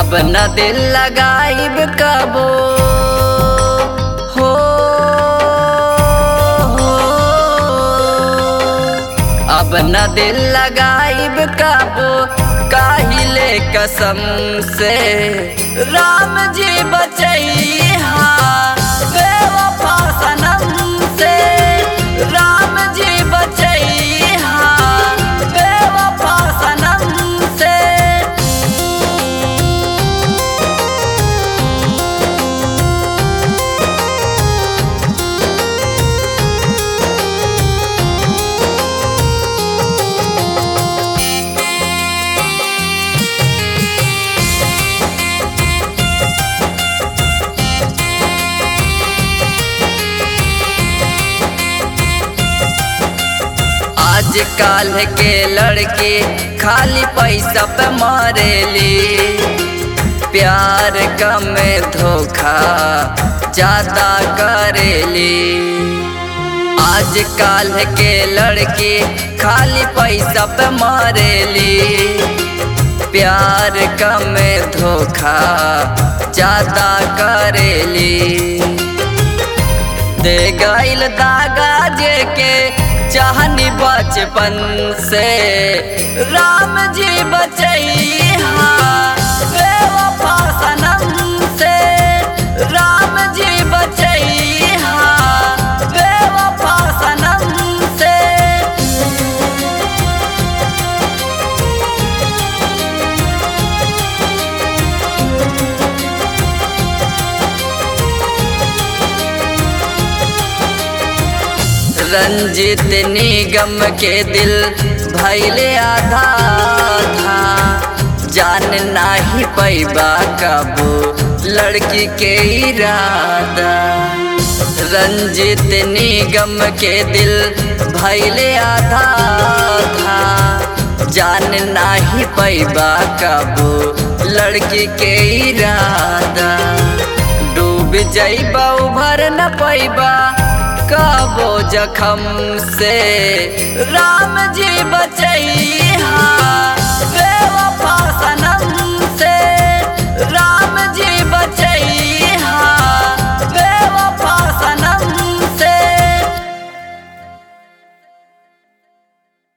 अब न दिल लगाइब कबो हो हो। अब न दिल लगाइब कबो काहिले कसम से राम जी बचैहा बेवफा सनम से राम जी बचैहा बेवफा सनम से आज काल के लड़के खाली पैसा पे मारेली प्यार कम धोखा ज्यादा करेली आज काल के लड़के खाली पैसा पे मारेली प्यार कम धोखा ज्यादा करेली दे गईल दागा जे के चाहनी बचपन से राम जी बचैहा बेवफा सनम से राम जी बचैहा बेवफा सनम से रंजित निगम के दिल भैले आधा था जान नाही पैबा कबो लड़की के इरादा रंजित निगम के दिल भैले आधा था जान नाही पैबा कबो लड़की के इरादा डूब जैबा उभर न पैबा कबो जखम से राम जी बचैहा बेवफा सनम